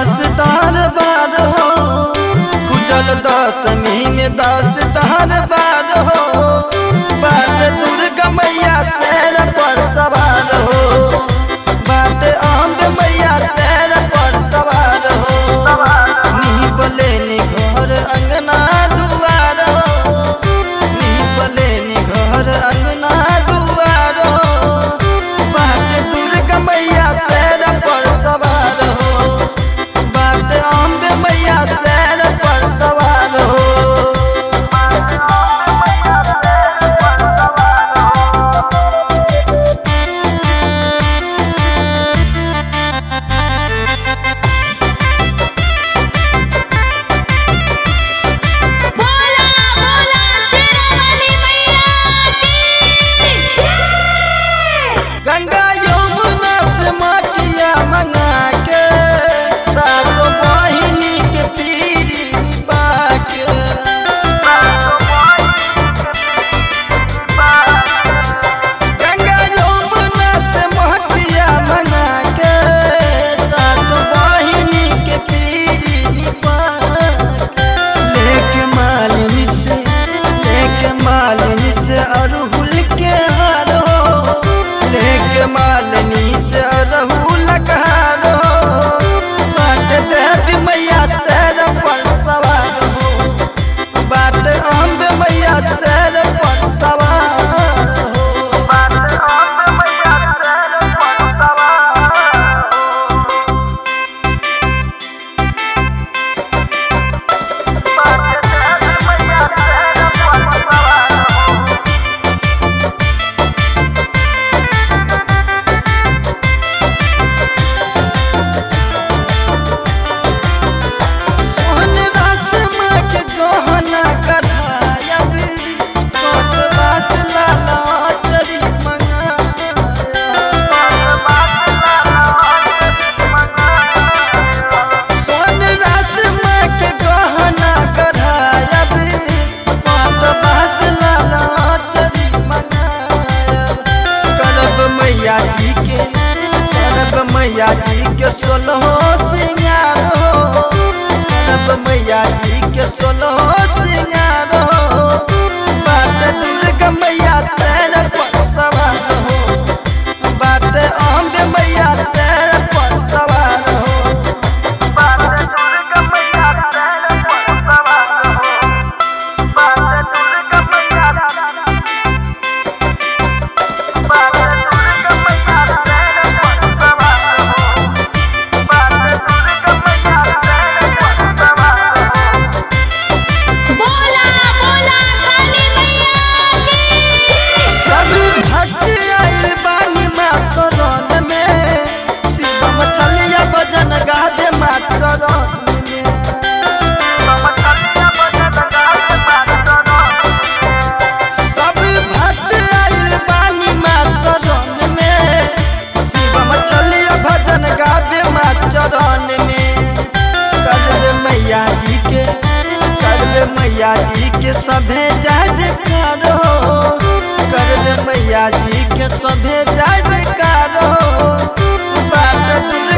दस तार बार हो कुचल दसमी में दस तार बार हो बाट दुर्गा मैया शेर पर सवार हो बाट अम्ब मैया शेर पर सवार हो निपले नि घर अंगना दुआर हो निपले नि घर अंगना दुआर हो बाट दुर्गा मैया शेर पर सवार हो बाट अम्ब मैया शेर पर सवार हो बोला बोला शेरावाली मैया की जय गंगा यमुना से माटिया मंगा के सात बहिनी के पीरी बाके गंगा यमुना से माटिया मंगा के सात बहिनी के पीरी बाके लेके मालिनी से लेके मालिनी से अरहुल के हार हो लेके मालिनी से अरहुल का हार हो बाट देवी मैया सैर पर सवार हो बाट अम्ब मैया सैर पर सवार हो सोहन रासमा के गहना कढ़ायब कोट बास लाला चरी सोहन रासमा के गहना कढ़ायब कोट बास लाला चरी मंगायब करब मैया जी के करब मैया जी के सोलहो सिंगार हो करब मैया जी के सोलहो सिंगार हो बाट दुर्गा मैया सैर पर सवार हो बाट अम्ब मैया सैर पर सवार हो बोला बोला काली मैया की जय सब भक्त आइल बानी माँ शरण में शिव मछलिया भजन गादे माँ चरण में सब भक्त आइल बानी माँ शरण में शिव मछलिया भजन गावे माँ चरण में करवे मैया जी के करवे मैया जी के सभे जय जयकार हो करवे मैया जी के सभे जय जयकार हो बाट दुर्गा